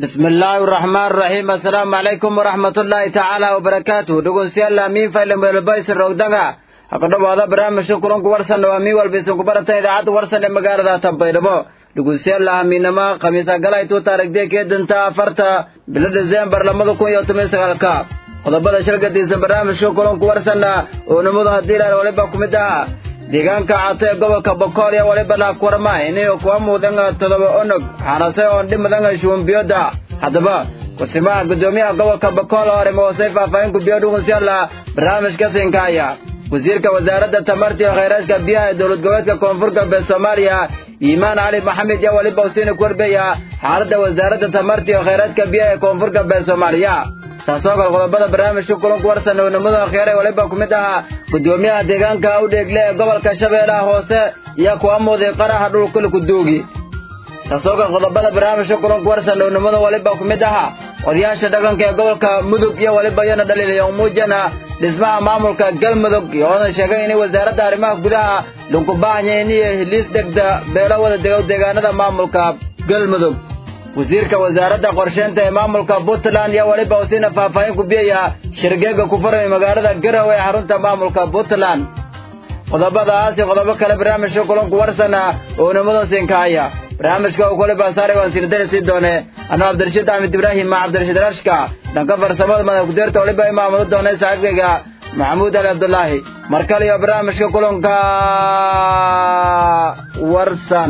bismi illaahi araxmaan araxiim assalaamu calaykum waraxmatullaahi tacaala wabarakaatuh dhegeystayaal miin faylan weelbaysan roogdaga ha ku dhowaada barnaamijka kulanku warsan waa mii walbaysan ku barata idaacadda warsan ee magaalada tanbaydhabo dhegeystayaal hamiinama khamiisa galaytuu taarigdee keedanta afarta bilo diseembar labada kun iyo toban sagaalka qodobada shalgadiisa barnaamijka kulanku warsanna oo nimadu haddii ilaal waliba ku mid ah deegaanka cato ee gobolka bokool iyo waliba laakwarma inayo kuwa muudan todoba onog xanase oon dhimadan shuumbiyoda haddaba kusimaha guddoomiyaha gobolka bokool hore moosay faahfaahin kubiyo dhugusyaala barnaamijka sinkaaya wasiirka wasaaradda tamarta iyo khayraadka biyaha ee dowlad goboleedka koonfur galbeed soomaaliya iimaan cali maxamed iyo waliba usiina ku warbeeya xaaladda wasaaradda tamarta iyo khayraadka biyaha ee koonfur galbeed soomaaliya saasoo kale qodobada barnaamijka kulanku warsan ownimada kheere waliba ku mid ahaa guddoomiyaha deegaanka udheegle ee gobolka shabeellaha hoose iyo kuwa muuday qaraha dhulkul kuduugi saasoo kale qodobada barnaamijka kulanku warsan ownimada waliba ku mid ahaa odayaasha dhaqanka ee gobolka mudug iyo waliba iyana dhaliilaya muujana dhismaha maamulka galmudug iyoona sheegay inay wasaaradda arrimaha gudaha lunkubaahanyeen iyo hiliis dhegda beelo wada dego deegaanada maamulka galmudug wasiirka wasaaradda qorsheynta ee maamulka puntland iyo weliba usiina faahfaahin ku biyaya shirgeega ku furmay magaalada garow ee xarunta maamulka puntland qodobadaas iyo qodobo kale barnaamijka kulanku warsana oo nimadan siinkaaya barnaamijka uu kule baasaare waan siinadani sii doone anuu cabdirashiid axmed ibraahim ma cabdirashiid rashka dhanka farsamada madax kudeerta weliba imaamudu doonay saaxiibkayga maxamuud ali cabdulaahi mar kale iyo barnaamijka kulanka warsan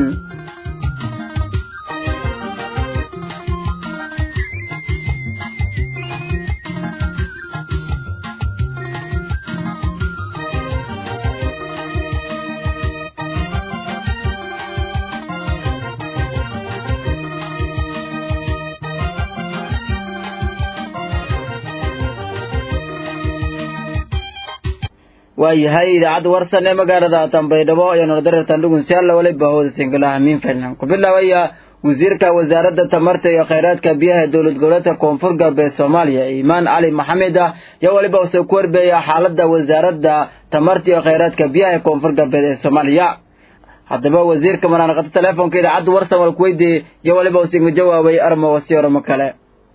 waayahay idaacadda warsan ee magaalada tanbaydhabo iyo nolodareertan dhugunsiyaalla waliba hooda singalaha miin faylan ku bilaabaya wasiirka wasaaradda tamarta iyo khayraadka biyaha ee dowlad goboleedka koonfur galbeed soomaaliya iimaan cali maxamed ah iyo waliba use ku warbeeya xaaladda wasaaradda tamarta iyo khayraadka biyaha ee koonfur galbeed ee soomaaliya haddaba wasiirka manaanaqata teleefonka idaacadda warsan wal kuweydiiyey iyo waliba usinga jawaabay armo wasi oramo kale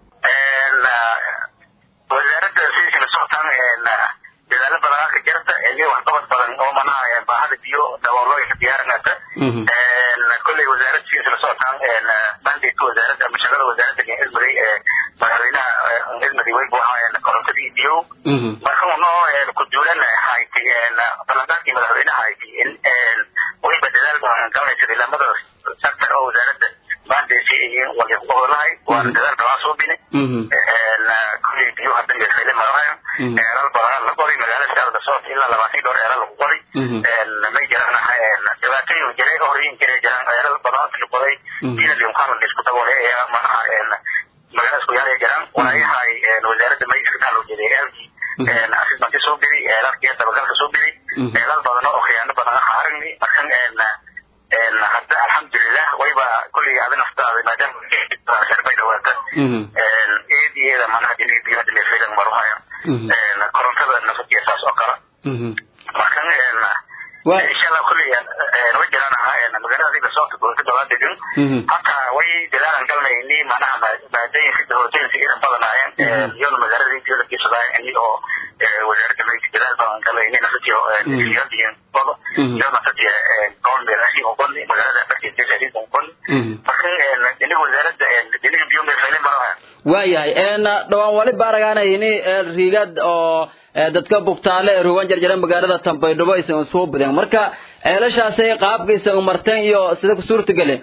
dadaalo badan ka jirta iyo waxqabad badan oo manaha baahada biyo daboolooyinka diyaarinata kolley wasaaradda sidiisa la socotaan mandate wasaaradda ama shaqada wasaaradda cilmiday ee madaxweynaha cilmiday way buuxaan korontadii biyo marka unoo ku duulan hayti ballanqaadkii madaxweynaha hayti in wayba dadaal badan galaysa ilamada sector oo wasaaradda mandate iyo walahay waana dadaal badan soo bini kolley biyo hadda meesayle marahayo eelal badan la qoray magaalada shaarda soot ilaa labaatan dhowr eelal lagu qoray may jiraan dhibaatooyin jiray horyin jiray jiraan eelal badan la qoray biyo limqaan la isku daboolay ayaa manaha magaalada isku yaala jiraan waayahay wasaaradda mayska dhalo jiray eelkii asisbanti soo bidi eelalkii dabagalka soo bidi eelal badan oo khiyaano badan haarigni markan hadda alxamdulilah wayba kulli ada naftaada maadaama sharbay dhawaata eediyeeda manaha inay biyo hadda meesaydan maruhayo korontada nafadkiya saas oo kale markan inshallah kulli way jiraan magaalada adiga soota gobolka dowlad degan hataa way dadaalan galnayni manaha maadooyinka hootooyinka idan badanaayeen iyona magaalada biyoda kiisadaayeen ini oo wasaaradda mayka dadaal badan galayni nafadkiya iyadiin bado iyo nafadkiya goonbeelasi uqoni magaalada barkeedkeesadiin uqoni marka iniga wasaaradda iniga biyo meesaylen maraha waayahay dhawaan waliba aragaanayni riigad oo dadka bugtaale ee ruwan jarjaran magaalada tanbaydhabo aysan soo badeen marka ceelashaasay qaabka isaga marteen iyo sida ku suurta galeen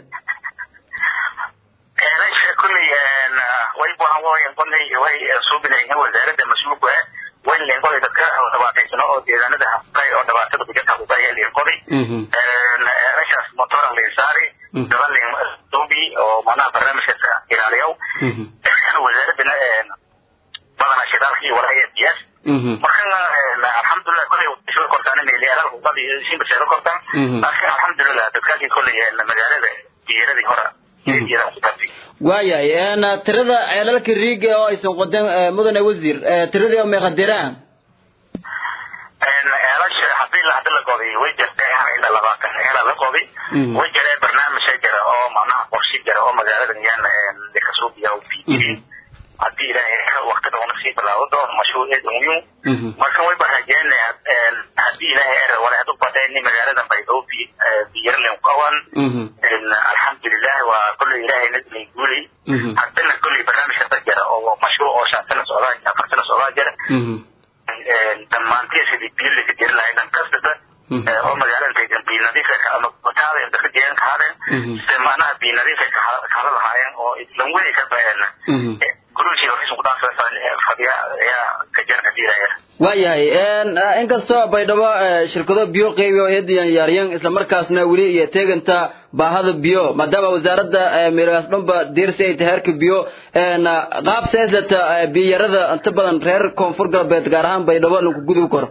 ceelasha kulley way buuhan way qolay way suubinayihiin wasaaradda mas-uulku ah way leen qolay dadka dhibaataysano oo deegaanada hafkay oo dhibaatada kujirta hafkay leen qolay ceelashaas motoran leen saari gaban leen duubi oo manaha barnaamijka ilaaliyow wasaaradana badanaa shidaalkii walaya biyaas markan alxamdulilah koley soo kortaan meelyaalaal hubad iyo simbaseeda kortaan laakiin alxamdulilah dadkaasii koley magaalada diyaradii hore waayahay tirada ceelalka riiga oo aysan qodeen mudane wasiir tiradii oo meeqadiraan ceelasha haddii ilaa hadda la qoday way jirtay ilaa labaatan heela la qoday way jiree barnaamij jira oo macnaha qorshe jira oo magaalada yaan dekasuubiya u fiirin haddii ilaahay waqtida una sii bilaabo doono mashruuceeda muhiim marka way barajeenaya haddii ilaahay er wala hadu badayni magaalada baydoobi biyarlen qaban alxamdulilah waa kulley ilaahay nadlay guulay haddana kulley barnaamijka dad jira oo mashruuc oo shan sano socdaa afar sano socdaa jira dhammaantiya sidii biyo laga jiri lahay dhan kastata oo magaalada degan biyo nadiifa ama wataada inta ka jeegan kahaadeen sida macnaha biyo nadiifa kahada lahaayeen oo islan weli ka baheena gurushii horeysa kudhaafsan fadhiya ayaa ka jira hadii ilaahay waayahay inkastoo baydhabo shirkado biyo qeybi oo hediyan yaaryan islamarkaasna weli iyo teeganta baahada biyo maadaama wasaaradda miiraas dhanba diirsi ay tahay herka biyo qaab seeslata biyarada inta badan reer koonfur galbeed gaar ahaan baydhabo lagu gudub karo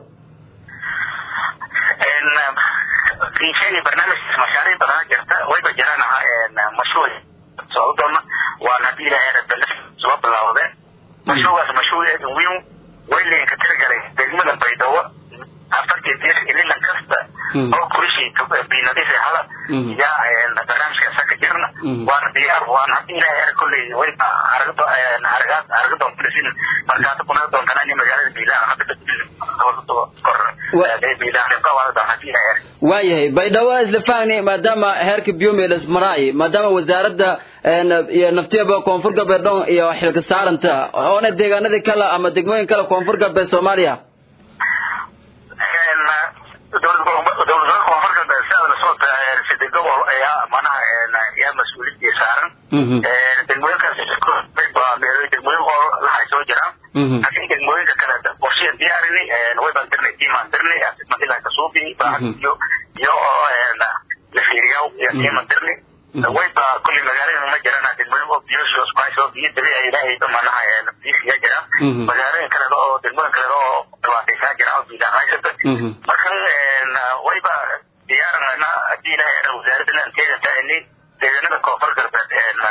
sheegay barnaamijkaas mashaariic badan jirta wayba jiraan mashruuc socdo doona waana haddii ilaahay rabbi soo bilaawdeen mashruucaas mashruuceedu weyn waylen ka tiragalay degmada baydhabo afartii dir ililan kasta oo kurishii binadiif hada yaa barnaamijka saka jirna waana diyaar waana haddii ilaahay er kolley way aragdo aragaad araga doontasin markaas kuna doontaan ani magaalada biilaan hadda kor biilaan qawaada doon haddii ilaahay er waayahay baydhabo isla fahni maadaama heerka biomedes maraay maadaama wasaaradda iyo naftiyaba koonfur galbeed dhon iyo xilka saaranta oona deegaanadii kale ama degmooyin kale koonfur galbeed soomaaliya dowladaha koonfur galbeed sidaad la soo sida gobol ayaa manaha yaa mas-uuliyadii saaran degmooyinkaas degmooyin oo lahay soo jiraan laakiin degmooyinka kale qorshiya diyaarini way baan dirnay tiimaan dirnay madila kasuubi iyo iyo la fiiriyaw iyo tiiman dirni wayba kulli magaalada ma jiraan degmooyin oo biyoshoos kuhaysoo biyo dabiici ilaahayba manaha biisiya jiraan magaalooyin kale oo degmooyin kale oo dhibaataysaa jiraan oo biilaan haysata marka wayba diyaaranayna haddii ilaahay era wasaaradana teegantaani deegaanada koonfur galbeed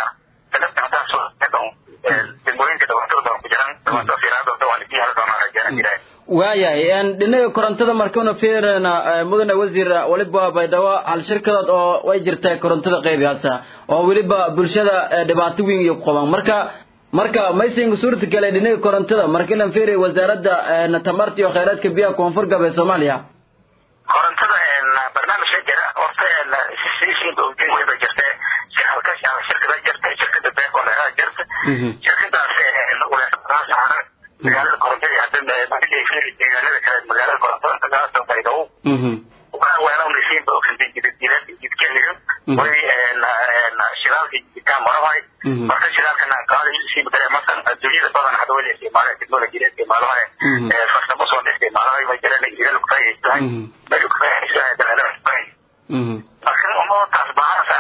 degmooyinka dhibaatada ku jiraan dhibaatada fiiraadooda waan isii heli doonaa rajaan ilaahay waayahay dhinaga korontada markana fiirina mudane wasiir weliba baydhabo hal shirkadood oo way jirtaa korontada qeybigaasa oo weliba bulshada dhibaato weyn iyo ku qaban marka marka maysinga suurta gale dhinaga korontada markii lan fiiriya wasaaradda tamarta iyo kheyraadka biyaha koonfur galbeed soomaaliya korontada barnaamijka jira horta wayba jirta halka shirkada jirta shirkada beekoleha jirta shirkadaas uleesaaran magaalada korontada hadda deegaanada kale magaalada korontada kagaasa baydhabo weelawnasiinba jidkeniga way shidaalka jidikaan marahay marka shidaalkana qaadasiiba kale masan adduunyada badan hadda wala isticmaala technology isticmaalahay farsamo soo isticmaalahay way jiraan jiral kufaa'iistahay meel kufaa'iistahay dalala kufaa'iis marka umadaas bahanasa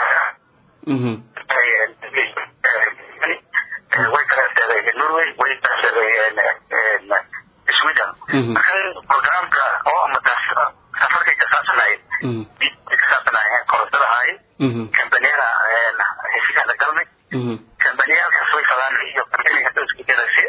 way kaleeteeday norway way kaleeteeday sweden marka programka oo amadaas safarkay kasaabsanay kasaabsanayeen korontada ahay kambaniyada heshiisaana galnay kambaniyaalkaas way fadaan iyo kambaniyada hadda isku jira si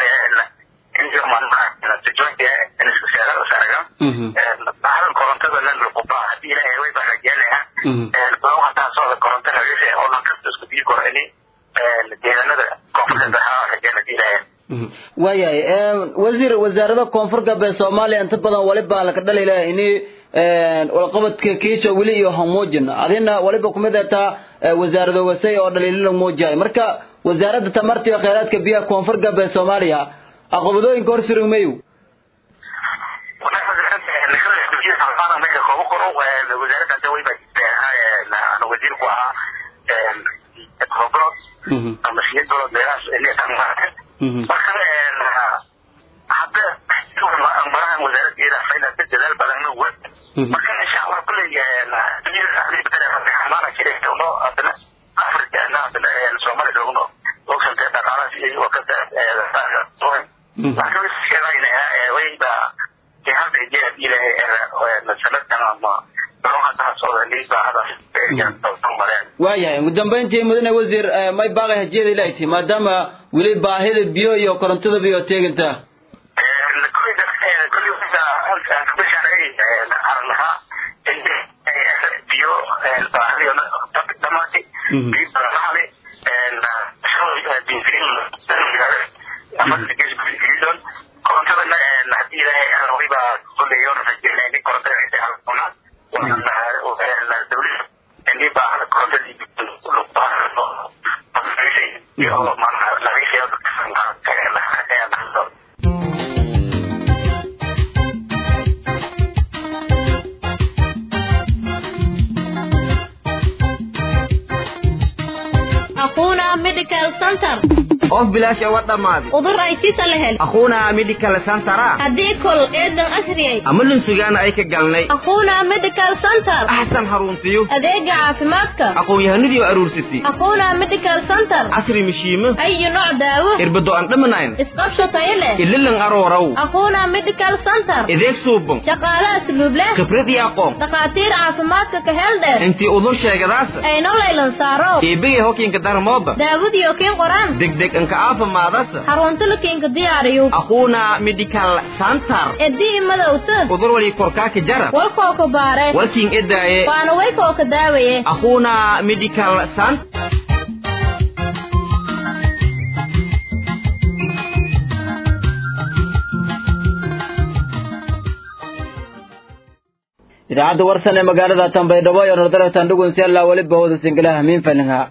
bahadan korontada lan luquba haddii ilaahay way barajeenaya laba hataa socda koronto hagase oo lan kasta isku biyi koro ini deegaanada koonfurta bahaa rajeen haddii ilaahay waayahay wasiir wasaarada koonfur galbeed soomaaliya inta badan waliba laka dhalila ini walqabadka kiiso weli iyo homuujin adina waliba kumid ataa wasaarado wasay oo dhaliilila muujahay marka wasaaradda tamarta iyo kheyraadka biyaha koonfur galbeed soomaaliya aqabadooyinka hor surugmayu wasiir ku ahaa ama siyad bilood meelahaas marka hadda marahan wasaaraddeeda fayda ka dadaal badan wad marka insha allah kulley xamaana jirayno hadana afrika hadana soomaaliya joogno ogsantee dhaqaalaas iyo wakada marka sheegaynaya wayba hadda jee hadii ilaahay sanadkan ama waayahay ugu dambayntii mudane wasiir may baaqay hajiyada ilaahti maadaama weli baahida biyo iyo korontada biyo teeganta kulli bisharay arlaha biyo baahdiyo dhamaatay biyo baahdi korontadana hadii ilaahay waliba kuleeyo rajeenayni korontada halkuna dawlada ini baahan korontadii iyo laga أخونا ميديكال سنتر of bilaash uga dhammaaday udur ay tisa la hel akhuuna medical centera haddii kol eedan asriyay ama lunsugaana ay ka galnay أخونا ميديكال سنتر axsan haruntiyo adeega caafimaadka aqoon-yahanadii aruursatay أخونا ميديكال سنتر casri mishiimo أي نوع دaawo irbado aan dhamanayn isqabsho tayo leh ililan arooraw أخونا ميديكال سنتر ideeg suuban shaqaale asluub leh khibrad iyo aqoon dhakhaatiir caafimaadka ka hel dheer intii udur sheegadaasa ayno laylan saaro eebegay hokiinka darmooda daawadiyo kiin qoraan degdeg anka aafimaadasa xarunta la kiinka diyaariyo akhuuna medical center edii madowta udur wali korkaaka jara walkoo ka baare walkiin edaaye waana waykoo ka daawaye akhuuna medical center idaacadda warsan ee magaalada tanbaydhabo iyo nordaratan dhugunsialla weliba wada singalaha miinfalinha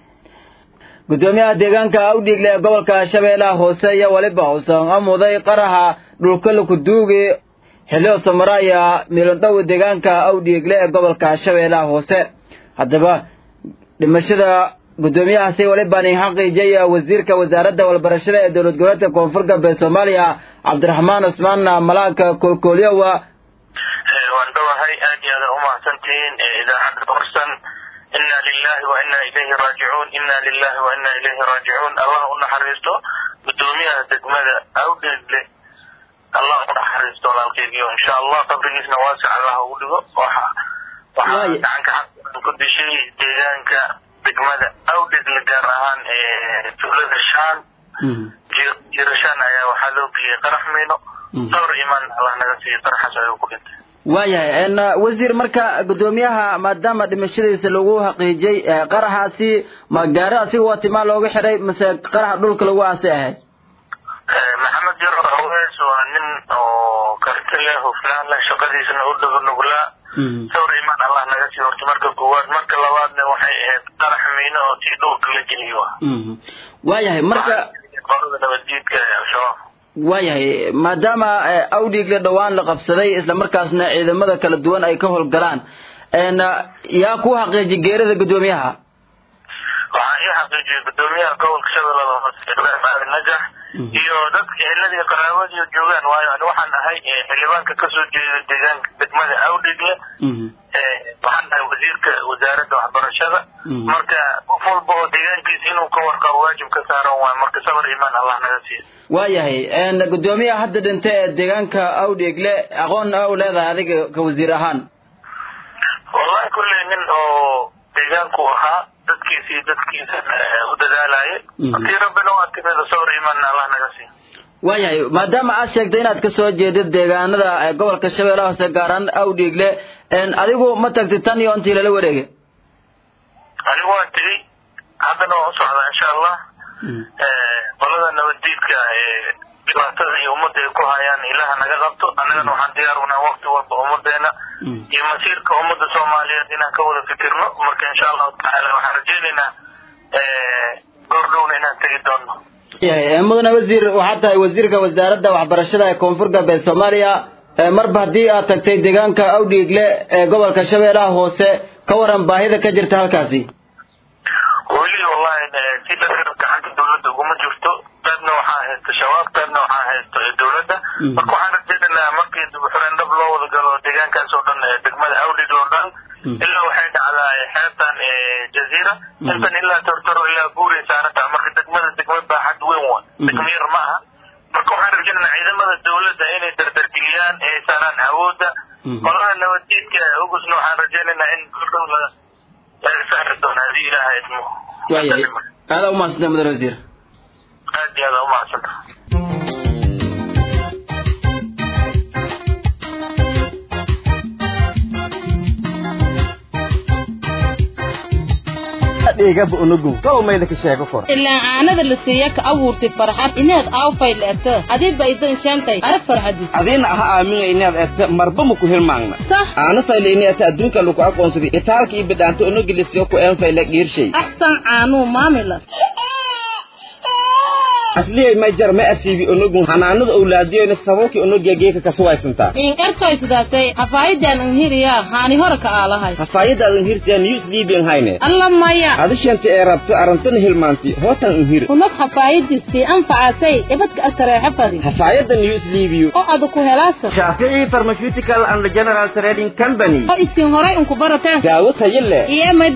gudoomiyaha deegaanka awdhiigle ee gobolka shabeellaha hoose iyo weliba uusan amuday qaraha dhulka lakuduugi xilio samaraya milondhow deegaanka awdhiigle ee gobolka shabeellaha hoose haddaba dhimashada gudoomiyahaasi welibani xaqiijaya wasiirka wasaaradda walbarashada ee dowlad goboleedka koonfur galbeed soomaaliya cabdiraxmaan cusmaan malaaka koolkoolyowa waan dhawahay aad iyo aada umahadsantihiin idaacadda warsan ina lilahi wa ina ilayhi raajicuun ina lilahi wa ina ilayhi raajicuun allah u naxariisto gudoomiyaha degmada awdheegle allah u naxariisto walaalkeygiyo insha allah qabrigiisna waasic allah ugu dhigo waxa waxaa gacanka xaq ku dishay deegaanka degmada awdheegle gaar ahaan tuulada shaan jirashaan ayaa waxaa loo geliyay qarax miino dhowr imaan allah naga siiyey qaraxaas ayuu ku dhintay waayahay wasiir marka gudoomiyaha maadaama dhimashadiisa lagu xaqiijiyey qaraxaasi ma gaari asiga waa timaa looga xiray mase qaraxa dhulka lagu aasay ahayd maxamed jaro awees waa nin oo karti leh hufnaan leh shaqadiisana u dhago nuglaa dhowr imaan allah naga sii horta marka koowaad marka labaadna waxay ahayd qarax miino oo tii dhulka la geliyo waayahay marka qolada nabadjiidka ee al-shabaab waayahay maadaama awdhiigle dhowaan la qabsaday isla markaasna ciidamada kala duwan ay ka howlgalaan yaa ku xaqiijiyay geerida gudoomiyaha waxaa ii xaqiijiyay gudoomiyaha gobolka shabeellada hoose ibraahim aadan najax iyo dadka eheladii qaraabadii joogaan waayo ani waxaan ahay xildhibaanka kasoo jeeda deegaanka degmada awdhiigle waxaan ahay wasiirka wasaaradda waxbarashada marka qof walba oo deegaankiisa inuu ka warqabo waajib ka saaran waayo marka sabar imaan allah naga siiya waayahay gudoomiyaha hadda dhintay ee deegaanka awdheegle aqoon u leedahay adiga ka wasiir ahaan wallahi kulley nin oo deegaanku ahaa dadkiisa iyo dadkiisa u dadaalaya hadii rabbina waa timida sawir imaanna allah naga siiya waayahay maadaama aad sheegtay inaad ka soo jeedid deegaanada gobolka shabeellaha hoose gaaraan awdheegle adigu ma tagtid tan iyo intii lala wareegay anigu waan tegey haddana waan u socdaa insha allah qolada nabaddiidka ee dhibaatada iyo ummadda ay ku hayaan ilaha naga qabto annagana waxaan diyaar unaa waqti walba ummadeena iyo masiirka ummadda soomaaliyeed inaan ka wada fikirno marka insha allahu tacaala waxaan rajeynaynaa goordhowna inaan tegi doono yahay mudane wasiir waxaad tahay wasiirka wasaaradda waxbarashada ee koonfur galbeed soomaaliya marba haddii aad tagtay deegaanka awdhiigle ee gobolka shabeellaha hoose ka waran baahida ka jirta halkaasi weli wallahi si dhasir gacanta dawladda uguma jirto qaybna waxaa haysta shabaab qaybna waxaa haysta dawladda marka waxaan rajeynaynaa markii dubuxureen dhab loo wada galo deegaankaas oo dhan degmada awdhiigle oo dhan ilaa waxay dhacdaa xeebtan jaziira intan ilaa tortoro ilaa buuray saaranta marka degmada degma baaxad weyn wa degma yar ma aha marka waxaan rajeynaynaa ciidamada dawladda inay dardargeliyaan ee saaraan awoodda qolaha nabaddiidka ugusna waxaan rajeynaynaa in goldhow laga laga saari doono haddii ilaaha idmo waayahay aada umahadsanta mudane wasiir aad iyo aada umahadsantaha dheegaba unugu tolow mayda ka sheego kor ilaa caanada la siiya ka abuurtay farxad inaad aawfay leerta adiba idan shaantay arag farxadis adiina aha aaminga inaad eedta marba maku hilmaangna sax aana fayle ata adduunka lagu aqoonsaday itaalka iyo bidhaanta unugilisiyo ku een fayle dhiirshay axsan caanuu maamila asliyay ma jar ma asiibi unugu hanaanada owlaadiyoyna sababkii unugiya geeka kasuwaysantaa in ertoy sidaasay hafaayidan inhiriya haani hore ka aalahay hafaayadaadan hirtiya news libian hayne alla maya adishanta ee rabta arantana hilmaanti hootan inhir hunad hafaayadiisii anfacasay ibadka astareexa fadi hafaayada news libiyo oo adu ku helaasa shaafici pharmaceutical and general trading company oo isin horay unku barateen daawo tayo leh iyo may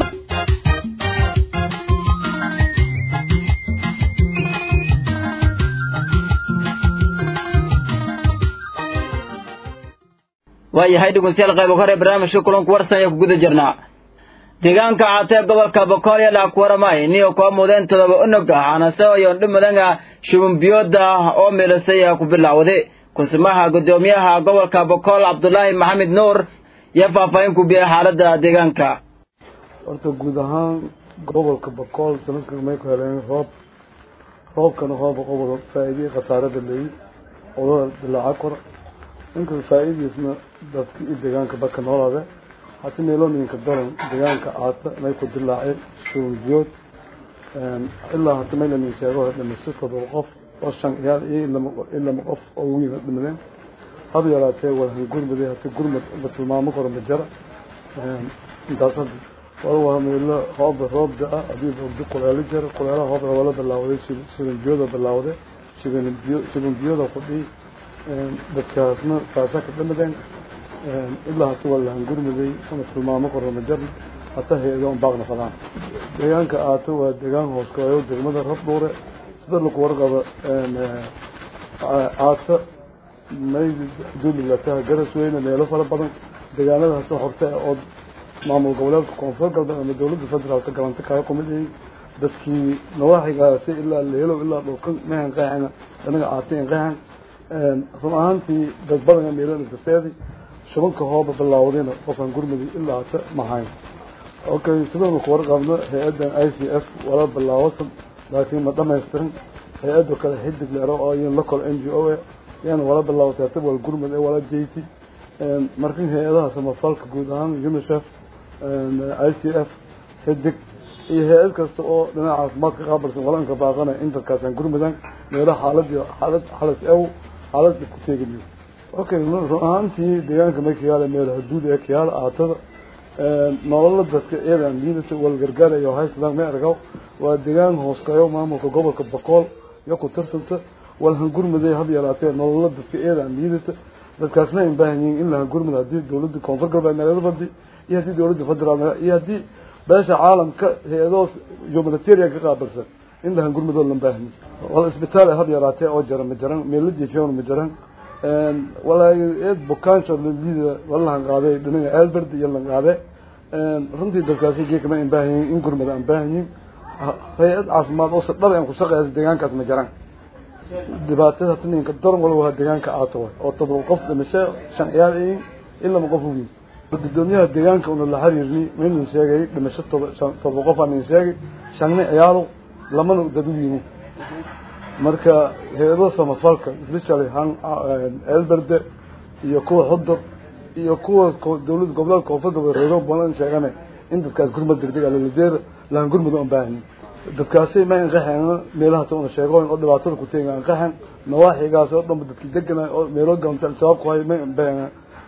waayahay dhegeystayaal qaybo hore barnaamijka kulanku warsan ayaa ku guda jirnaa deegaanka caatee gobolka bokool iyo laakuwaramay niyo koo mudeen todoba unug ah anasayo dhimadanga shubunbiyooda oo milisay ku bilowday kunsimaha guddoomiyaha gobolka bokool cabdulaahi maxamed nuur iyo faahfaahin ku biyay xaaladda deegaanka horta guud ahaan gobolka bokool sanadkan may ku heleen roob roobkana rooba qobol faa'iidii khasaarada leeyi odada dilaaca kor ninka faa'iidiisna dadka iyo deegaanka baka noolaade hati meelooyinka daran deegaanka aasa may ku dilaaceen shuunbiyood ilaa hata maylanin sheego dhimasho todoba qof oo shan ciyaal iyo ilama qof oo wiil dhimadeen haba yaraatee walhan gurmade hata gurmad la tilmaamo karo ma jara intaas hadda war waa meelo hooba roob da-a hadii ogdo kuleelo jira kuleelaha hoobna waa la bilaawday shibanbiyooda bilaawday shibanbiyo shibanbiyooda kudhii dadkaasna saasa ka dhamadeen ilaa hata waa lahan gurmaday una tilmaamo karo ma jarna hata hay-ado un baaqna fadaan deegaanka aato waa deegaan hooskooyo degmada rab dhuure sida lagu warqabo aata may duulilataha garas weyne meelo fara badan deegaanada hase horte oo maamul goboleedka koonfur galbeed ama dawladda federaalka galanta kaga kumidayay dadkii nawaaxigaasi ilaa leelow ilaa dhulkan mehan qeexana anaga aatay in qeexan run ahaantii dad badan meelan iska seedi shubanka hooba bilaawdayna qofkan gurmudi ilaa hata mahayn okay sidanu ku warqabno hay-addan i c f wala bilaawasan laakiin ma dhamaystirin hay-adda kale xidig leero oo iyan local n g o e yaana wala bilaawatay hata wal gurmud ee wala j t markan hay-adaha samafalka guud ahaan unicef i c f xidig iyo hay-ad kasta oo dhinaca caafimaad ka qaabilsan walanka baaqanaya in dadkaasaan gurmudan meelo xaaladii xaalad xalas ew xaalada ku teeginayo okay run ahaantii deegaanka may ka yaala meel haduud ee ka yaala aatada nolola dadka iyadan liidata wal gargaarayo haysadaan ma ergaw waa deegaan hooskayo maamulka gobolka bokool iyo ku tirsanta wal hangurmuday hab yaraatee nolola dadka iyadan liidata dadkaasna ay baahan yihiin in la hangurmud haddii dawladda koonfur galbeed nagada badi iyo haddii dawladda federaal iyo haddii beesha caalamka hay-adoo humanitarian ka qaabilsan in la hangurmudoo lan baahan wal isbitaal hab yaraatee oo jara ma jaran meelo jifiyon ma jaran walaahi eed bukaansho liida walahan qaaday dhinaga albert iyo lan qaade runtii dadkaasi geekama aan baahan yihiin in gurmada aan baahan yihiin hay-ad caafimaad oo sadhab aan ku shaqeeysa deegaankaas ma jaran dhibaatada tininka doran walba waa deegaanka aato oo todoba qof dhimasho shan ciyaal in ilama qof ugiin gudoomiyaha deegaanka una la xiriirni maynan sheegay dhimasho todoba qof aanin sheegay shanna ciyaalo lamana dad u yimi marka hay-ado samafalka especially han elberde iyo kuwa xudur iyo kuwa dawlada goboleedka koonfur galbeed reedo badan sheegane in dadkaas gurmad degdeg alaladeer lahan gurmud aan baahanyi dadkaasi ma anqaxeen meelaha ta una sheegooyin oo dhibaatada ku teega anqaxen nawaaxigaas oo dhanba dadki degana oo meelo galanta al-shabaab ku hay ma baahan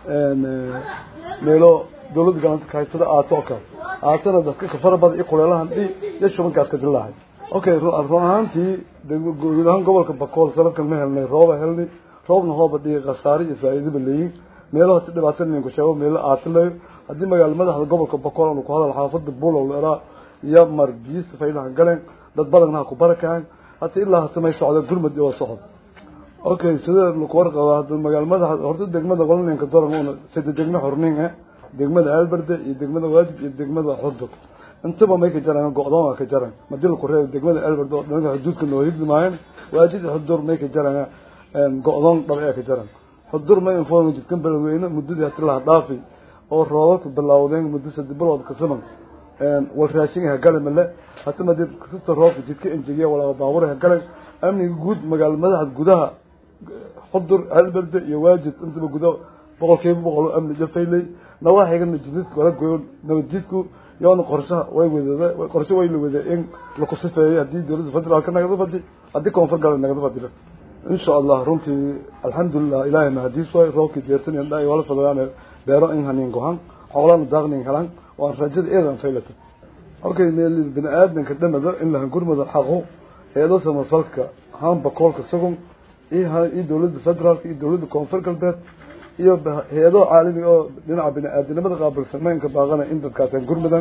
meelo dawladda galanta ka haysada aato oo kale aatana dadka ka fara badan iyo kuleelahan dhi iyo shubankaas ka dilahay okay run ahaantii guud ahaan gobolka bakool sanadkan ma helnay rooba helnay roobna hooba dhigi khasaare iyo faa'iidaba leeyin meelaha si dhibaato ninku sheego meelo aati layo haddii magaala madaxda gobolka bakool aanu ku hadal xaafada buulow leeraa iyo margiis faylaha galeen dad badanna ha ku barakahan hata ilaa hasamay socda gurmad iyo socod okay sida laku warqaba hadda magaala madaxa horta degmada qolaninka daran una sida degmo xornin eh degmada alberde iyo degmada waajib iyo degmada xudur intaba may ka jaraan go-doon waa ka jaran madii laku reebo degmada alberde oo dhanka xuduudka noo hidli maayan waajib xudur may ka jaraan go-doon dhab ee ka jaran xudur may infooga jidkan beledweyne muddadii hati laha dhaafi oo roobabka bilaawdeen muddo saddex bilood ka siman wal raashinga hagale male hata madib kasta roobka jidka enjegiya walaa baabura hagale amniga guud magaala madaxda gudaha xudur halberde iyo waajid intaba guda boqolkiiba boqol amni jafayley nawaaxigana jidadka wala goyo nabadjidku yoona qorshaha way wadada qorshe way la wada in laku sifeeyay haddii dowladda federaalka nagada fadi haddii koonfur galbeed nagada fadila insha allah runtii alxamdulilah ilaahay mahadiis waay roobkii deertan indha wala fadayaan beero in hanin gohan xoolana daaqnin helan waan rajada eedan faylata halkay meel bini aadamka dhamada in la hangurmada xaqo eedo samafalka hamba koolka sagun iyo iyo dowladda federaalka iyo dowladda koonfur galbeed iyo hay-ado caalamiga oo dhinaca bini aadamnimada qaabilsameynka baaqana in dadkaas hangurmadan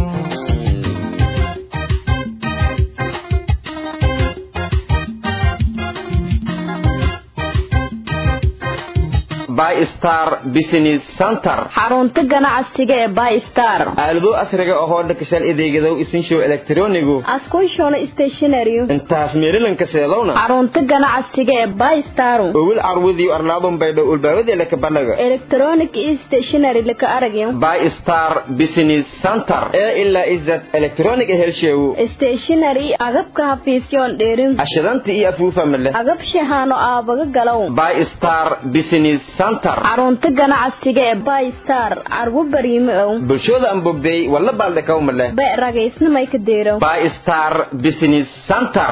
bystar business center xarunta ganacsiga ee bystar aalado asriga ahoo dhakashal adeegadow isinshow elektronigu askunshoona stationary intaas meerilanka seedowna xarunta ganacsiga ee bystar owil carwudiyo arlaadun baydhow ulbaawadi laka balaga electronic stationary laka aragyo bystar business center ee ilaa izad electronic helsheewu stationary agabka hafiisyoon dheerin ashadanta iyo afuufa male agab shahaano aabaga galow bystar business center xarunta ganacsiga ee bystar carwo bariime ow bulshooda aan bogday walla baaldhakaw male be ragaysnamay ka deerow bystar business center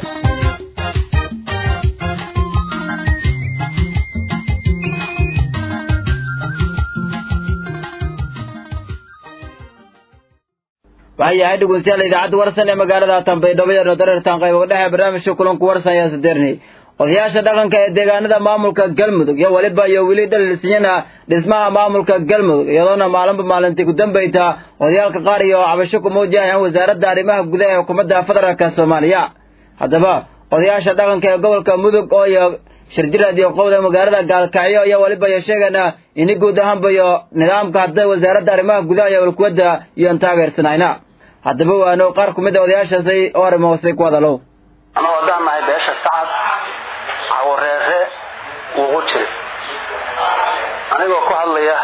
waxayahay dhegeystayaal idaacadda warsan ee magaalada tanbaydhabo iyo dareertan qaybo dhexe barnaamijka kulanku warsan ayaa sadeernay odayaasha dhaqanka ee deegaanada maamulka galmudug iyo weliba iyo weli dhaliilsanyana dhismaha maamulka galmudug iyadoona maalinba maalintii ku dambayta odayaalka qaar iyo cabasho ku muujiyayaan wasaaradda arrimaha gudaha ee xukuumadda federaalka soomaaliya haddaba odayaasha dhaqanka ee gobolka mudug oo iyo shirjiraad iyo qowda magaalada gaalkacyo iyo weliba iyo sheegana ini guud ahaanba iyo nidaamka hadda wasaaradda arrimaha gudaha iyo ulkuwadda iyoan taageersanayna haddaba waano qaar ku mid a odayaashaasi oo arrimo hoose ku hadalow anagoo haddaan nahay beesha sacad cawareere wuugu jiri anigoo ku hadlaya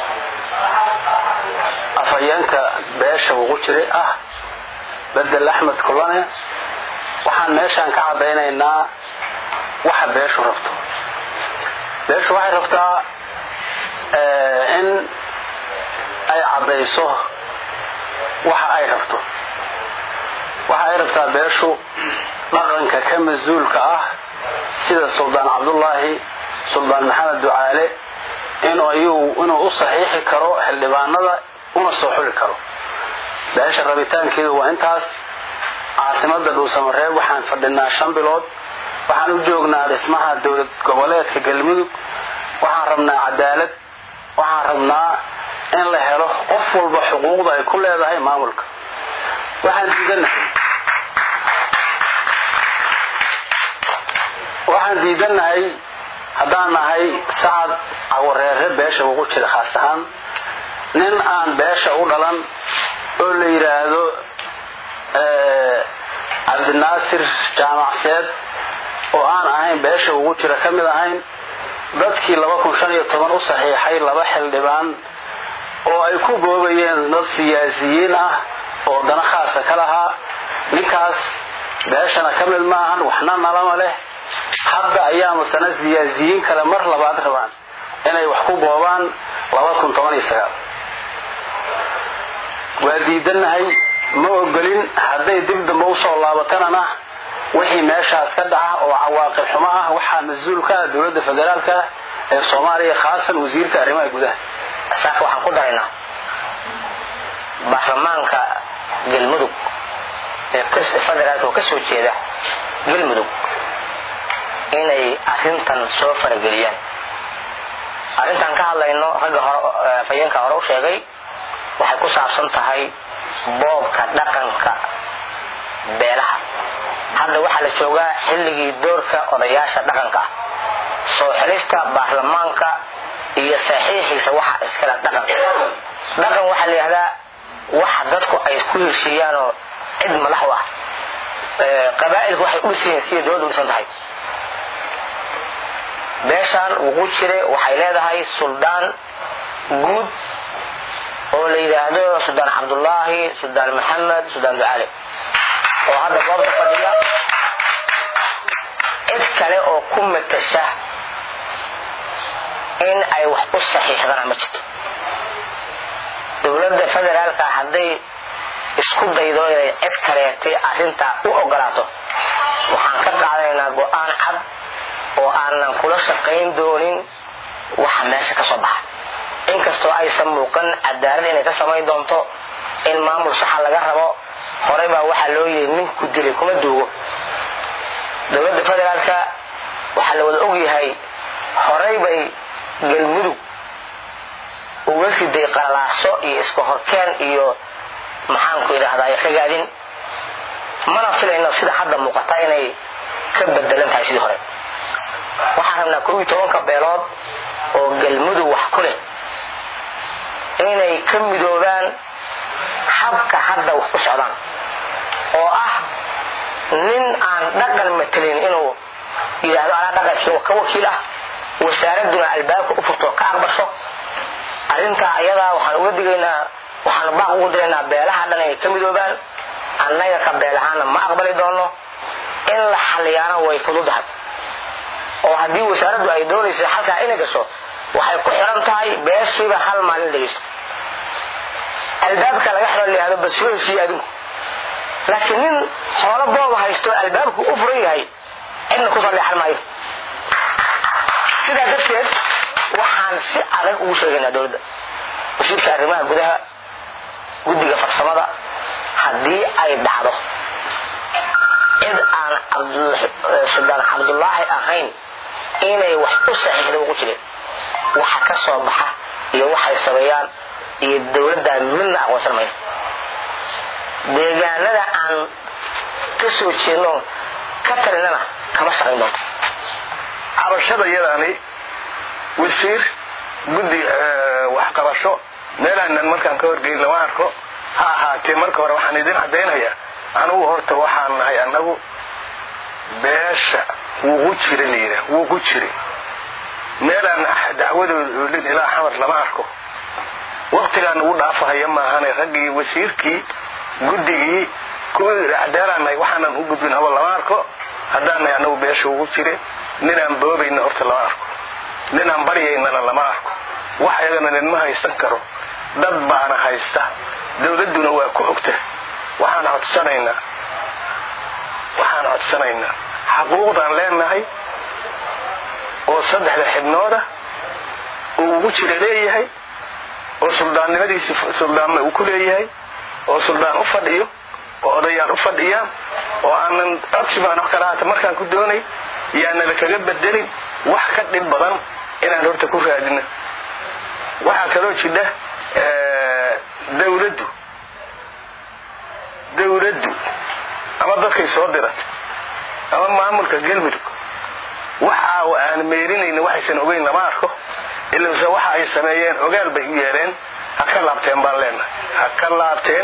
afhayeenka beesha wuugu jiri ah bedel axmed kulane waxaan meeshaan ka caddaynaynaa waxa beeshu rabto beeshu waxay rabtaa in ay caddayso waxa ay rabto waxa ay rabtaa beeshu dhaqanka ka mas-uulka ah sida suldaan cabdullaahi suldaan maxamed ducaale inuu u saxiixi karo xildhibaanada una soo xuli karo beesha rabitaankeedu waa intaas caasimada dhuusamareeb waxaan fadhinaa shan bilood waxaan u joognaa dhismaha dowlad goboleedka galmudug waxaan rabnaa cadaalad waxaan rabnaa in la helo qof walba xuquuqda ay ku leedahay maamulka waxaan diidanahay waxaan diidanahay haddaan nahay sacad cawareere beesha ugu jira khaas ahaan nin aan beesha u dhalan oo la yidhaahdo cabdinaasir jaamacseed oo aan ahayn beesha ugu jira ka mid ahayn dadkii u saxiixay laba xildhibaan oo ay ku boobayeen dad siyaasiyiin ah oo dana khaasa ka lahaa ninkaas beeshana ka mid maahan waxna nalama leh hadda ayaa masana siyaasiyiin kale mar labaad rabaan inay wax ku boobaan waa diidanahay ma ogolin hadday dib dambe usoo laabatanana wixii meeshaas ka dhaca oo cawaaqib xumo ah waxaa mas-uul ka ah dowladda federaalka ee soomaaliya khaasan wasiirka arrimaha gudaha saaka waxaan ku daraynaa baarlamaanka galmudug ee federaalka oo ka soo jeeda galmudug inay arrintan soo farageliyaan arrintan ka hadlayno ragga fayeenka hore u sheegay waxay ku saabsan tahay boobka dhaqanka beelaha hadda waxaa la joogaa xilligii doorka odayaasha dhaqanka ah soo xilista baarlamaanka iyo saxiixiisa waxa iskale dhaqan dhaqan waxaa la yidhahdaa waxa dadku ay ku heshiiyaanoo cid madax u ah qabaa'ilku waxay u dhisan yihiin sida dowladda u dhisan tahay beeshaan wuquu jire waxay leedahay suldaan guud oo la yidhaahdo suldaan cabdullaahi suldaan maxamed suldaan ducaale oo hadda goobta fadhiya cid kale oo ku matasha in ay wax u saxiixdana ma jirto dowladda federaalka hadday isku daydo inay cid kaleetay arrintaa u ogolaato waxaan ka qaadanaynaa go-aan cad oo aanan kula shaqayn doonin waxa meesha ka soo baxa inkastoo aysan muuqan cadaalad inay ka samayn doonto in maamul saxa laga rabo horey baa waxaa loo yidhi ninku dilay kuma duugo dowladda federaalka waxaa la wada ogyahay horey bay galmudug uga riday qalalaaso iyo iska horkeen iyo maxaanku idhaahdaa ragaadin mana filayno sida hadda muuqata inay ka bedelan tahay sidii hore waxaan rabnaa kow iyo tobanka beelood oo galmudug wax ku leh inay ka midoobaan habka hadda wax u socdaan oo ah nin aan dhaqan matelin inuu yidhaahdo anaa dhaqankii ka wakiil ah wasaaraduna albaabka u furto ka aqbasho arrintaa ayadaa waxaan uga digaynaa waxaan baaq ugu diraynaa beelaha dhan inay ka midoobaan annaga ka beel ahaana ma aqbali doono in la xaliyaana way fududahay oo haddii wasaaraddu ay doonaysa halkaa inay gasho waxay ku xiran tahay beeshiiba hal maalin dhegeysto albaabka laga xiro layihahdo basoo heshiiye adinku laakiin nin xoolo booba haysto albaabku u furan yahay cidna ku salleexan maayo sidaa darteed waxaan si adag ugu sheegaynaa dowladda wasiirka arrimaha gudaha guddiga farsamada haddii ay dhacdo cid aan suldaan cabdullaahi ahayn inay wax u saxiixda ugu jirin waxa ka soo baxa iyo waxay sameeyaan iyo dowladdaa midna aqoonsan mayno deegaanada aan ka soo jeedno ka talinana kama shaqayn doonto cabashada iyadaani wasiir guddi waxqabasho meelaanan markaan ka horgeyn lama arko ha ahaatee marka hore waxaan idin caddaynayaa anugu horta waxaan nahay annagu beesha wuugu jira layidhaah wuugu jira meelaan dacwadooda oolin ilaa xamar lama arko waktigaan ugu dhaafahaya maahane raggii wasiirkii guddigii kuwii cadaalannahay waxaanan u gudbin haba lama arko haddaannahay annagu beesha ugu jire ninaan boobayna horta lama arko ninaan baryaynana lama arko wax ayagana ninma haysan karo dad baana haysta dowladduna waa ku ogta waxaan codsanaynaa waxaan codsanaynaa xaquuqdaan leenahay oo saddexda xibnooda uu ugu jira leeyahay oo suldaannimadiisi suldaanna uu ku leeyahay oo suldaan u fadhiyo oo odayaan u fadhiyaan oo aanan codsi baan wax kala haata markaan ku doonay yaanala kaga bedelin wax ka dhib badan inaan horta ku raadino waxaa kaloo jidha dawladdu dawladdu ama dadkay soo diratay ama maamulka galmudug waxa aan meerinayna waxaysan ogeyn lama arko ilase waxa ay sameeyeen ogaal bay u yeedheen ha ka laabteen baan leenahay ha ka laabteen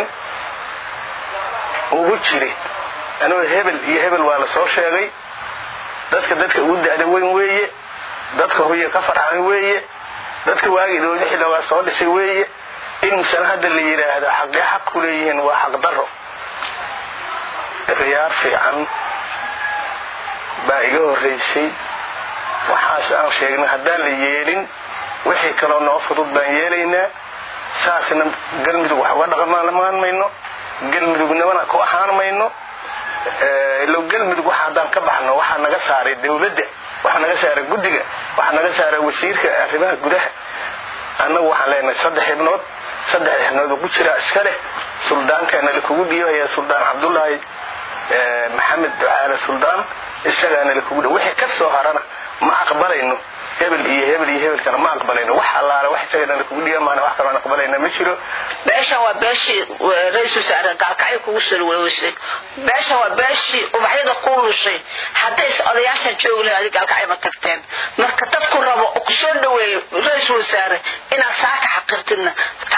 ugu jiri anuu hebel iyo hebel waa la soo sheegay dadka dadka ugu da'da weyn weeye dadka hoye ka farxan weeye dadka waagii dowlada xildhibaa soo dhisay weeye inuusan hadda la yidhaahdo xaqee xaq ku leeyihiin waa xaq daro khiyaar fiican baa iga horraysay waxaas aan sheegnay haddaan la yeelin wixii kaloo noo fudud baan yeelaynaa saasna galmudug wax uga dhaqmaan mayno galmudugnimana ku ahaan mayno ilo galmudug waxa haddaan ka baxno waxaa naga saaray dawladda waxaa naga saaray guddiga waxaa naga saaray wasiirka arrimaha gudaha annagu waxaan leenahay saddex xibnood saddex xibnood ugu jiraa iska leh suldaankaana lakugu dhiibaya suldaan cabdullaahi maxamed ducaale suldaan isagaana lakugu dhi wixii ka soo harana ma aqbalayno hebel iyo hebel iyo hebelkana ma aqbalayno wax allaale wax isagana lakugu dhiiba maana wax kaloo aan aqbalayna ma jiro beeshan waa beeshii ra-iisul wasaare gaalkacyo kugu salwaloosay beeshan waa beeshii ubaxyada ku lushay haddays odayaashan joogi lahayd adi gaalkacyo ma tagteen marka dadku rabo oo kusoo dhaweeyo ra-iisul wasaare inaad saaka xaqirtidna taas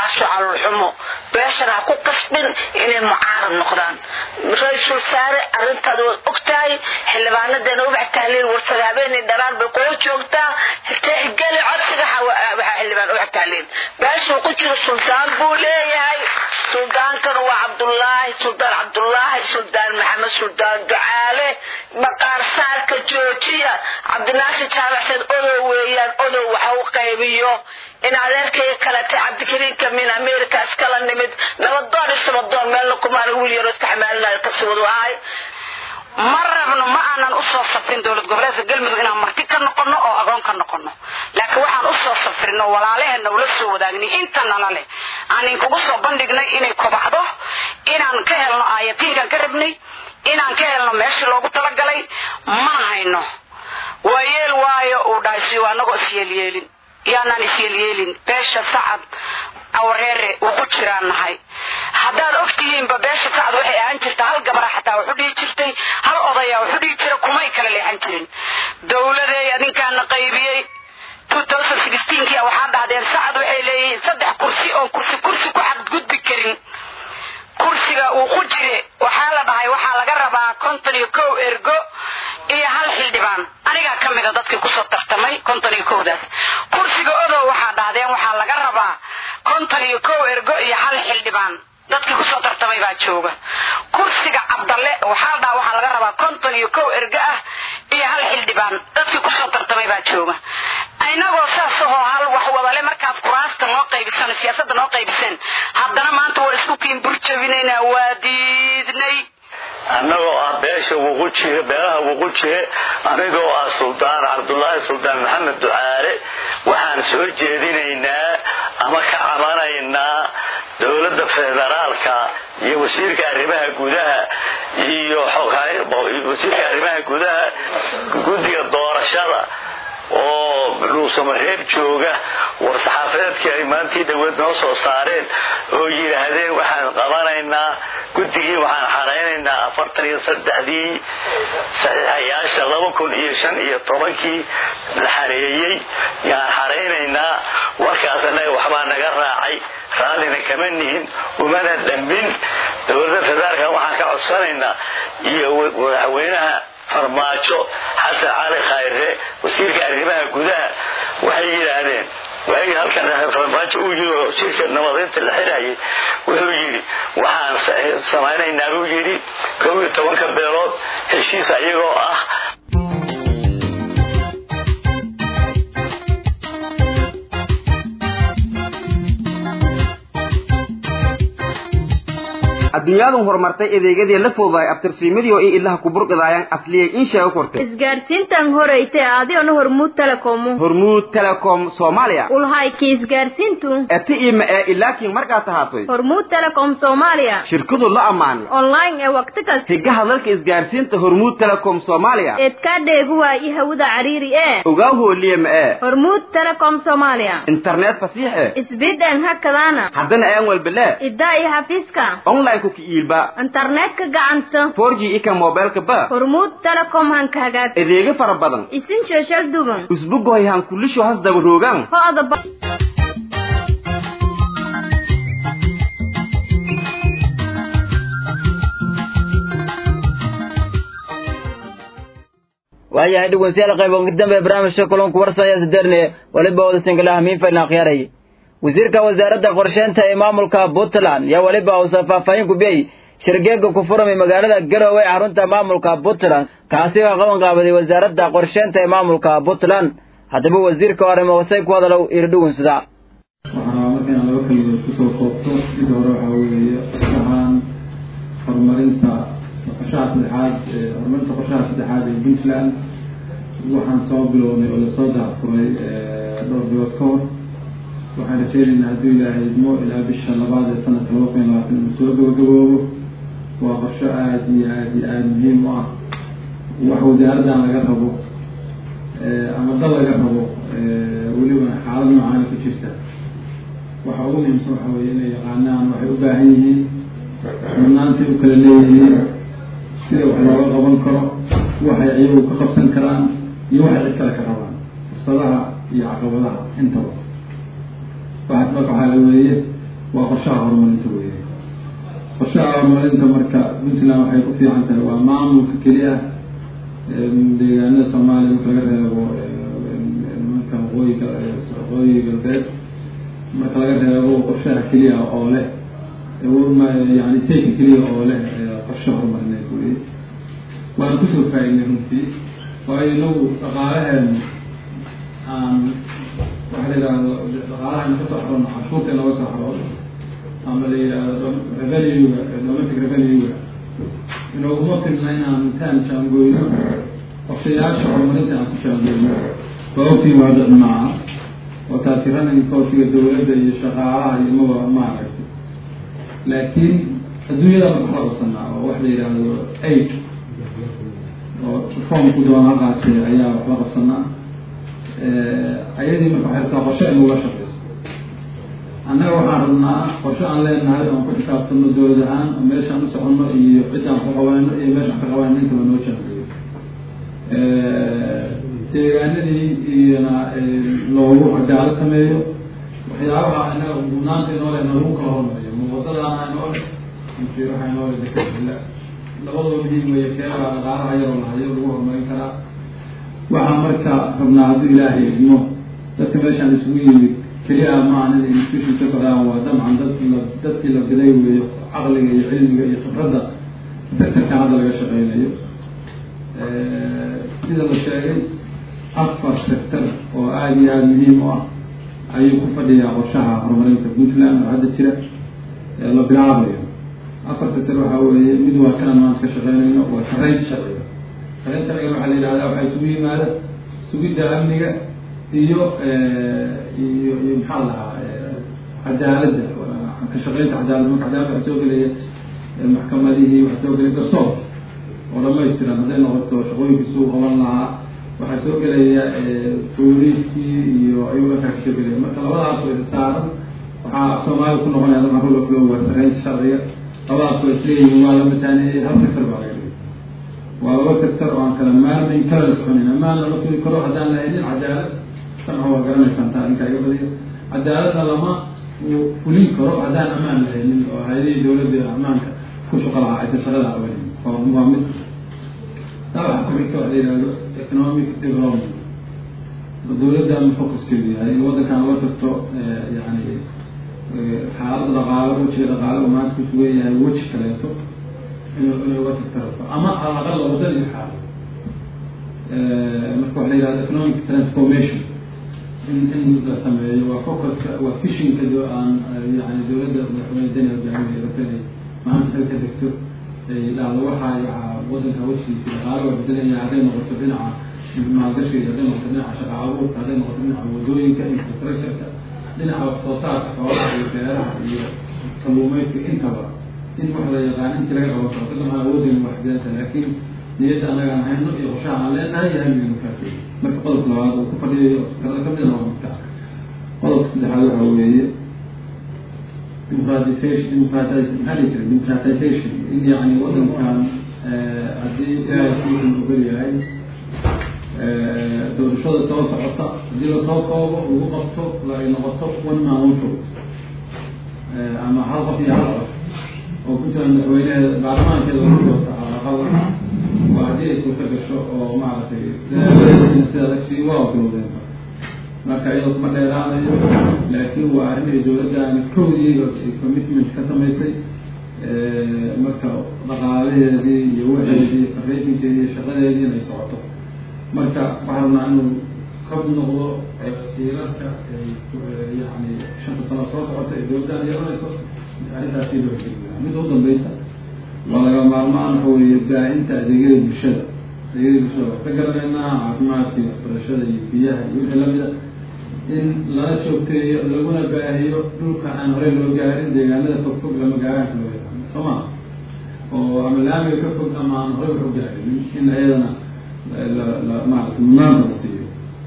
taasu calolxumo beeshana ha ku qasbin inay mucaarad noqdaan ra-iisul wasaare arrintaad waad ogtahay xildhibaanadeena ubax tahliil warsada habeenay dharaan bay kula joogtaa tixgeli codsiga waxaa xildhibaan ubax tahliil beeshuu ku jiro suldaan buu leeyahay suldaankana waa cabdullaahi suldaan cabdullaahi suldaan maxamed suldaan ducaale maqaar saarka joojiya cabdinaasir jaamacseed odow weeyaan odow waxa u qaybiyo in adeerkayga kalete cabdikariinka min america iskala nimid nabadoon isabadoon meelna kumaan wiil yaro iska xamaalinayo kaswadu ahay ma rabno ma aanan usoo safrin dowlad goboleedka galmudug inaan marti ka noqono oo agoon ka noqono laakiin waxaan usoo safrino walaalaheena ula soo wadaagnay inta nala leh aan inkugu soo bandhignay inay kobacdo inaan ka helno aayatiinkaan ka rabnay inaan ka helno meeshii loogu talagalay mana hayno waa yeel waayo uu dhahay siyo anagoo isyeelyeelin yaanaan isyeelyeelin beesha sacad awareere uu ku jiraan nahay haddaad ogtihiinba beesha sacad waxay ahaan jirta hal gabara xataa wuxu dhihi jirtay hal odaya wuxu dhihi jira kumay kala leexan jirin dowladeey adinkaana qaybiyey kii waxaa dhahdeen sacad waxay leeyihiin saddex kursi oon kursi kursi ku xadgudbi karin kursiga uu ku jire waxaa la dhahay waxaa laga rabaa konton iyo kow ergo iyo hal xildhibaan anigaa ka mida dadkii kusoo tartamay konton iyo kowdaas kursiga odow waxaa dhahdeen waxaa laga rabaa konton iyo kow ergo iyo hal xildhibaan dadkii kusoo tartamay baa jooga kursiga cabdalle waxaa la dhaha waxaa laga rabaa konton iyo kow ergo ah iyo hal xildhibaan dadkii kusoo tartamay baa jooga inagoo saas ahoo hal wax wadale markaad kuraasta noo qaybiseen siyaasadda noo qaybiseen haddana maanta waa isku kiin burjabinaynaa waa diidnay annagoo ah beesha wuqu jire beelaha wuqu jire anigoo ah suldaan cabdulaahi suldaan maxamed ducaale waxaan soo jeedinaynaa ama ka cabanaynaa dowladda federaalka iyo wasiirka arrimaha gudaha iyo wasiirka arrimaha gudaha guddiga doorashada oo dhuusamareeb jooga war saxaafadeedkii ay maantii dhaweed noo soo saareen oo yidhaahdeen waxaan qabanaynaa guddigii waxaan xaraynaynaa afartan iyo saddexdii saxiixayaasha laba kun iyo shan iyo tobankii la xareeyey yaan xaraynaynaa warkaas annaga waxbaa naga raacay raallina kama nihin umana dhambin dowladda federaalka waxaan ka codsanaynaa iyo madaxweynaha farmaajo xasan cali khayre wasiirka arrimaha gudaha waxay yidhaahdeen waagi halkan farmaajo uu yiri oo shirka nabadeynta la xirayay wuxuu yidhi waxaan samaynaynaa buu yidhi kow iyo tobanka beelood heshiis ayagoo ah adduunyadu horumartay adeegyadii la foodaay abtirsiimadii oo i ilaha kuburqidaayaan asliyay in sheego kortay isgaarsiintan horeyte adiona hormuud telekomu hormuud telecom soomaaliya ulhayki isgaarsiintu eti ima ee ilaakiin markaa tahaatoy hormuud telecom soomaaliya shirkadu la ammaanay online ee waqti kasta higaha dalka isgaarsiinta hormuud telecom soomaaliya eedkaa dheegu waayi hawada cariiri ee ogaa hooliye ma ee hormuud telecom soomaaliya internet fasiix eh isbidan hakadaana haddana aan walbele idaa iyo xafiiska online ku kiiilba internetka gacanta 4G ika mobilka ba hormuud telecom hanka hagaag adeega fara badan isin sheeshal duban usbugoy han kulisho has daba roogan ho'ada ba waayahay dhegeystayaal qayb ugu dambe barnaamijka kulanku warsanaya sideerne waliba wada singalaha miinfayna akhyaaray wasiirka wasaaradda qorsheynta ee maamulka puntland yaa weliba uusan faahfaahin kubiyey shirgeega ku furamay magaalada garowe ee xarunta maamulka puntland kaasi oo qaban qaabaday wasaaradda qorsheynta ee maamulka puntland haddaba wasiirka arrimo wasay ku hadalow iri dhugunsada waxaa markaan laba keligood kusoo koobto mid hore waxaa weeye qorshahan horumarinta qorshaha saddexaad horumarinta qorshaha saddexaad ee puntland waxaan soo bilownay oo lasoo daahfuray dhowr bilood ka hor waxaan rajeynaynaa hadduu ilaahay idmo ilaa bisha labaad ee sanadka laba kun iyo labaatan inuu soo gabagaboobo waa qorsho aada iyo aada iyo aada muhiim u ah wax wasaaraddan laga rabo ama dal laga rabo weliba xaalad noocaana ku jirta waxa ugu muhiimsan waxa weeye inay yaqaanaan waxay u baahan yihiin mudnaantay u kala leeyihiin sida wax looga qaban karo waxay iyagu ka qabsan karaan iyo waxay cid kale ka rabaan fursadaha iyo caqabadaha intaba waxaas marka waxaa la weeye waa qorshaha horumarinta weeye qorshaha horumarinta marka puntland waxay ku fiican tahay waa maamulka keliya deegaanada soomaaliya marka laga reebo nimanka waqooyiga waqooyi galbeed marka laga reebo qorshaha keliya oo leh yani stateka keliya oo leh qorshe horumarineed weye waana kusoo faa-idnay runtii waayo inagu dhaqaalaheen aan waxa la yidhaahdo dhaqaalaha ina kasoo xaroono canshuurta inooga soo xaroono ama la yidhaahdo revenue-ga domestic revenue-ga inooguma filna inaan intaan jaangoyno qorshayaasha horumarinta aan ku jaangoyno waa ogtiin waa dad maaha oo taasi running costiga dawladda iyo shaqaalaha iyo maba maaragtay laakiin adduunyada marka la qabsanaa oo wax la yidhaahdo aid oo reformku doona qaatee ayaa wax la qabsanaa ayadii marka waxay rabtaa qorshe inuga shaqeyso annaga waxaan rabnaa qorshe aan leenahay oon ku xisaabtano dowlad ahaan oo meeshaan u soconno iyo ciddaan ku qabanayno iyo meeshaan ka qabanayno intaba noo jaageeyo deegaanadii iyona loogu cadaalad sameeyo waxyaabaha inaga mudnaanta inoo leh lagu kala hormariyo ma wadadaana inoo leh mise waxaa inoo leh dekadila labadoo muhiim weeye keebaa dhaqaalaha yaroo lahayo lagu horumarin karaa waxaa marka rabnaa hadduu ilaahay idmo dadka meeshaan isugu yimid keliya maahan inay institution ka socdaan waa dabcan dadkii la dadkii la biday weeyo caqliga iyo cilmiga iyo khibradda sectorkan hadda laga shaqeynayo sida la sheegay afar sector oo aada iyo aada muhiim u ah ayuu ku fadhiyaa qorshaha horumarinta puntland oo hadda jira la bilaabayo afar sector waxaa weeye mid waa kanaan maanta ka shaqeynayno waa sareynta sharciga sareynta sharciga waxaa la yidhahdaa waxaa isugu yimaada sugidda amniga iyo iyo iyo maxaa lahaa cadaaladda ka shaqeynta cadaalad marka cadaalad waxaa soo gelaya maxkamadihii waxaa soo gelaya garsoor oo dhamaystiran hadday noqoto shaqooyinkiisuu qaban lahaa waxaa soo gelaya booliiskii iyo ayuu dhankaa kasoo gelaya marka labadaas way saaran waxaa soomaaliya ku noqonaya dabcan rula kulo waa sareynta sharciga labadaas waa isleeyihin waa la mataaneeyey hal sector baa laga dhigay waa laba sector oo aan kala maarmayn kala soconin amaan lama sugi karo haddaan lahaynin cadaalad samca waa garanaysaan taa ninkaa iga badiya cadaaladna lama fulin karo haddaan amaan lahaynin oo hay-adihii dawladda ammaanka ku shaqo lahaa aysan shaqada qabanin waa mid taa waxaa ku xigta waxa la yihahdo economic development dawladdan focuskeedu yahay in waddankan loo tagto yani xaalada dhaqaalo wejiga dhaqaalo oo maanta kusugan yahay weji kaleeto inu inay uga tagta rabto ama alaqal waddan iyo xaalo marka waxa la yihahdo economic transformation in in la sameeyo waa focuska waa fishinka aan yani dawladda madaxweyne dani hogaamiya rabta inay maanta xil ka degto dhahdo waxaa waxaa waddanka wejigiisa dhaqaalo waa bedelaya hadday noqoto dhinaca maalgashiga hadday noqoto dhinaca shaqa abuurka hadday noqoto dhinaca wadooyinka infrastructureka dhinaca wax soo saarka xoolaha iyo beeraha iyo kalluumeyska intaba in wax la yaqaan intii laga qaban karo kadama awoodin waxdeenta laakiin niyadda anaga aan hayno iyo qorshaha aan leenahay iyo halmiga markaas marka qodobka labaad uu ku fadhiyayo sektarada kamidana waa midka qodobka saddexaad waxaa weeye democratization democratiz maxaa la jira democratization in yani waddankan haddii ilaahay siisan ogol yahay doorashada soo socota haddii lasoo koobo lagu qabto ay noqoto one man one vote ama hal qof iyo hal qof oo puntland madaxweyneheeda baarlamaankeeda lagu doorto calaqada waa haddii ay suurta gasho oo maaragtay dadaalada sidaad agtii waa bilowdeen marka iyadoo kuma dheeraanayo laakiin waa arrin ay dawladdaani kowdii ay commitment ka samaysay marka dhaqaalaheedii iyo waxeedii farraysinkeedii iyo shaqadeedii inay socoto marka waxaa rabnaa inuu kab noqdo tiirarka yani shanta sano soo socota ee dawladdan yeelanayso arrintaasi loo heliya midda u dambeysa waa laga maarmaan waxa weeye baahinta adeegyada bulshada adeegyada bulshada wax ka garanaynaa caafimaadka iyo waxbarashada iyo biyaha iyo wixii lamida in lala joogteeyo laguna baahiyo dhulka aan horey loo gaarin deegaanada fog fog lama gaaraanka loo yaqaano soo ma oo ama laamiga ka fog ama aan horey wax u gaarin in ayadana maarata mudnaanta la siiyo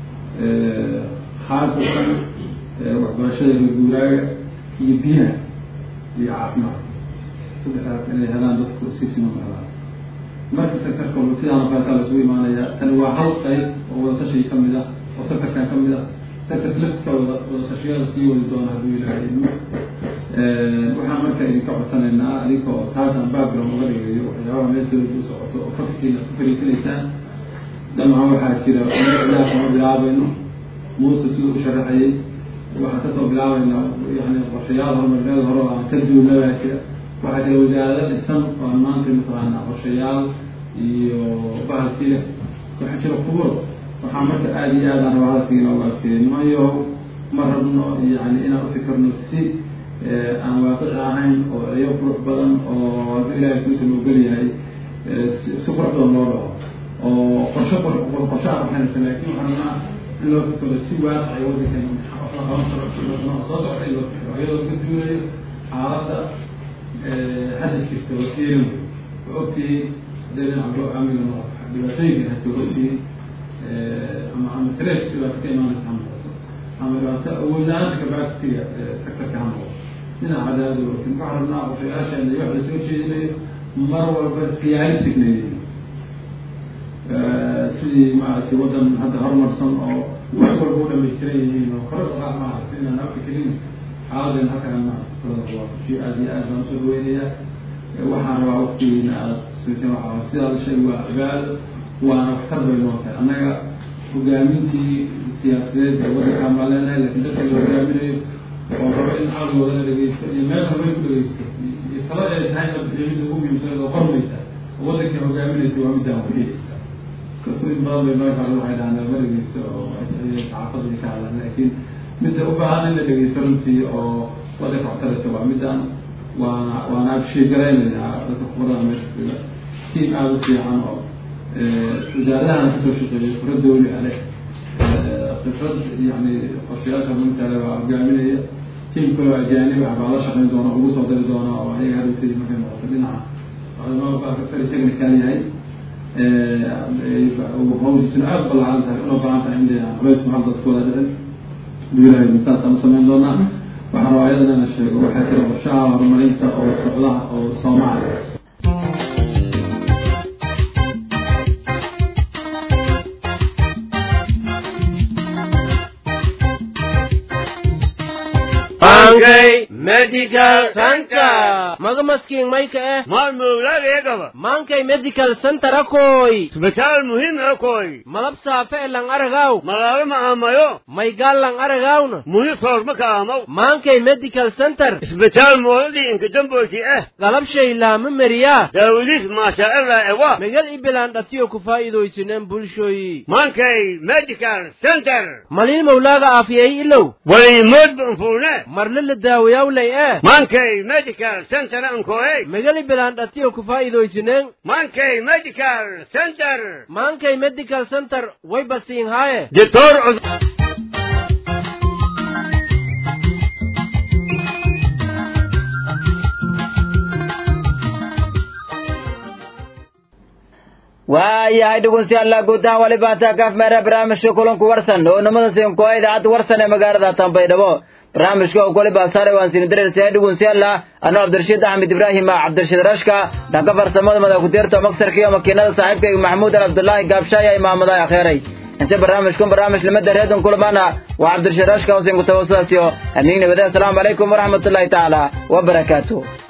khaasatan waxbarashada reguuraaga iyo biyaha iyo caafimaadka saddexdaas inay helaan dadku si siman u helaan marka sectorka walba sidaan oo kaleetaa lasugu imaanaya tani waa hal qayb oo wadatashiga kamid ah oo sectorkan kamid ah sectorka laftiska wada wadatashyada sii wadi doona hadduu ilaahay idmo waxaan marka idinka codsanaynaa adinka oo taasaan background uga dhigayo waxyaabaha meel dowladda u socoto oo fakirkiina ku fariisanaysaan dhammaan waxaa jira ilaa kama bilaabayno muuse siduu u sharaxayay waxaan kasoo bilaabaynaa yani qorshayaal horumarineed hore oo aan ka duulna baa jira waxaa jira wasaarado dhisan oo aan maanta mataqaanaa qorshayaal iyo bahalkii leh waxaa jira kuburo waxaa marka aada iyo aad aan rabaa hadalkiina uga adkeeyo nimanyo ma rabno yani inaan ufikirno si aan waaqici ahayn oo eyo qurux badan oo hadduu ilaahay kuusan ogol yahay si qurux badan loo dhaco oo qorshe qorshe aan waxaynaysa laakin waxaan rabnaa in loo fikiro si waaqicay waddankan wax la qaban karo soo socda in loo fikiro iyadoo ka duulayo xaaladda hadda jirta oo fiirin oo ogtihiin hadday dhinaca loo amniga noqoto dhibaatooyinkan hata ogtihiin ama ama tareef dhibaato ka imaanaysa ha noqoto ama dhibaato awoodla-aanta capacity-ga sectorka ha noqoto dhinaca cadaadada ogtiin waxaan rabnaa qorshayaasheena iyo wax lasoo jeedinayo mar walba realisticna yihiin sidii maaragtay waddan hadda horumarsan oo wax walba u dhamaystiran yihiin oo kore dhaqaaq maaragtay inaan afikelin xaaladan halkaan maaragtay waa shi aad iyo aad baan usoo dhaweynayaa waxaan rabaa waqtigiina aad suusin waxaa sidaada shay waa cibaado waana waxtar bay noo tahay annaga hogaamintii siyaasadeed ee waddankaan baan leenahay laakiin dadka la hogaaminayo oo rabo in caqligooda la dhegeysto iyo meesha bay ku dhegeysto iyo talo ay tahay la bixiyo midda ugu muhiimsan oo qormaysa oo waddanka hogaaminaysa waa middaan waxiy kasooyin badan bay markaa waxay dhahaan lama dhegeysto oo saxaafada ka hadlaan laakiin midda u baahan in la dhegeysto runtii oo waddanka waxtaraysa waa middaan waana waana absheegaraynaya dadka kubarada meesha jooga tiam aada u fiican oo wasaaradahan kasoo shaqeeyay kura dawli ale khibrad yani qorshayaasha runtaale waa hogaaminaya tiam kaloo ajaanib ah baa la shaqeyn doona ugu soo dari doona oo ayaga hadhowteedi markay noqoto dhinaca kali technical yahay hawsisuna aada balaaran tahay una balan tahay in culaysku hal dadkooda dhicin duulahay saasaan usamayn doonaa waxaan rabaa ayadana inaan sheego waxaa jira qorshaha horumarinta oo socdaha oo soomaaliya Mankay Medical Center. Maga maskiin mayka eh. Mal mawladeegaba. Mankay Medical Center akoy. Isbitaal muhiim akoy. Malab saafe e lang aragaw. Malaalo maamayo. Maygaal lang aragawna. Muhi soorma kaamaw. Mankay Medical Center. Isbitaal moodadii inka dambooti eh. Galab shay laama mariyaa. Daawadiis maasha Allah ewa. Megal ibilaan dhatiyo ku faa'iidaysineen bulshooyi. Mankay Medical Center. Malin mawlaaga aafiyay ilow. Waliimood banfuune. marle la daawayawlay eh mankay medical center ankoey megali bilaan dhatiyo ku faa'iidaysineen mankay medical center maankay medical center way basiin haaye doctor waayahay dhegeystayaal guud ahaan wali baataa kaaf meera barnaamijka kulanku warsan oo namada siin koo idaacadda warsan ee magaalada Tanbaydhabo barnaamijka oo kale baasaare waan siin dareersahay dhegeystayaal anoo Cabdirashiid Axmed Ibrahim Cabdirashiid Rashka dhanka farsamada madax ku dirta maksarka iyo makiinada saaxiibkayga Maxamuud Abdullaahi Gaabshaaya imaamada akhiray inta barnaamijkan barnaamij lama dareedan kulamana waa Cabdirashiid Rashka oo siin ku tawasulaasiyo amiin nabada assalamu alaykum waraxmatullaahi taala wa barakaatuh